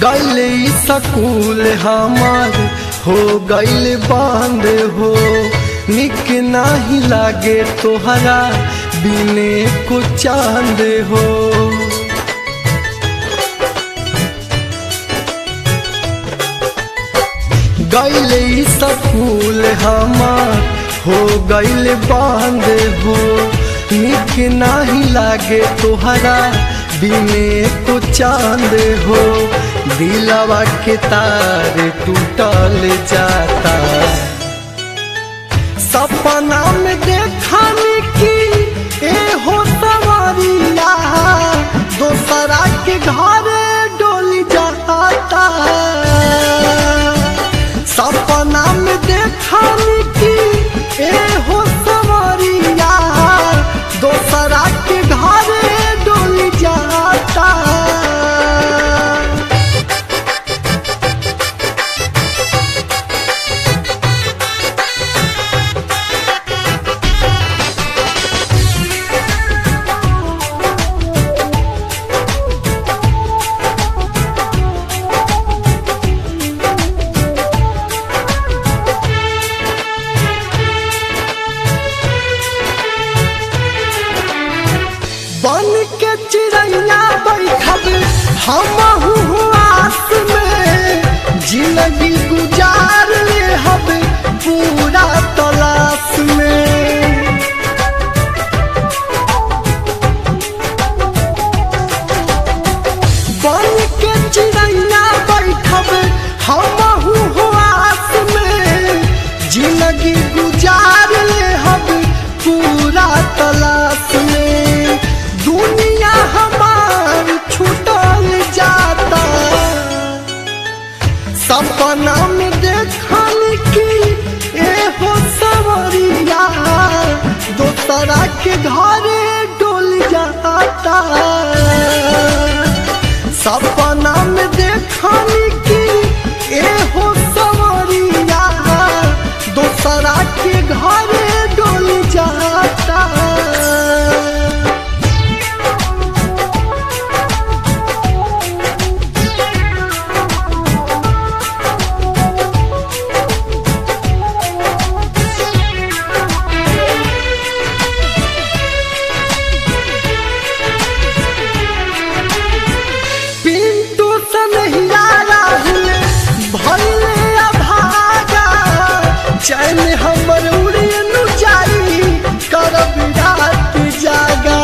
गैले सकूल हमार हो गैल बांध हो निक नाही लागे तोहरा बिने को चांद हो गैले सकूल हमार हो गैल बांध हो निक नाही लागे तोहरा बिने को चांद हो दिलवा के तार टूटल जाता सपना में देखानी की ए हो सवारिया दोसरा के घर डोली जाता सपना में देखानी की ए हो सवारिया दोसरा के घर डोली जाता बन के चिड़ैया बैठब हम आस में जिंदगी गुजार ले हब पूरा तलाश में बन के चिड़ैया बैठब हम आस में जिंदगी गुजार ले हब पूरा तलाश में दुनिया हमार छूटल जाता सपना में देखल की ए हो सवरिया दोसरा के घरे डोल जाता सपना में देखल की ए हो सवरिया दोसरा के घरे डोल जाता पिंटू सनहिया राहुल भैले अभागा चैन हमर उड़ेनु जाई करब रात जागा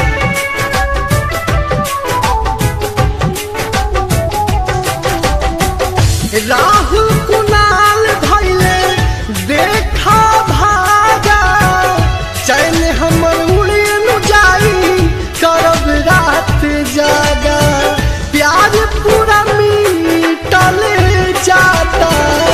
राहुल कुणाल भैले देखा भागा चैन हमर उड़ेनु जाई करब रात जागा प्यार पूरा मिटल जाता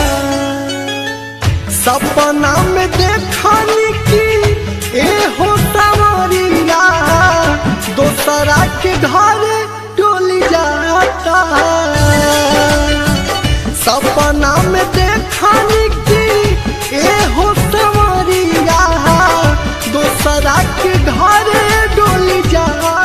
सपना में देखनी की ए हो सवरिया दोसरा के घर डोली जाता सपना में देखनी की ए हो सवरिया दोसरा के घर डोली जाता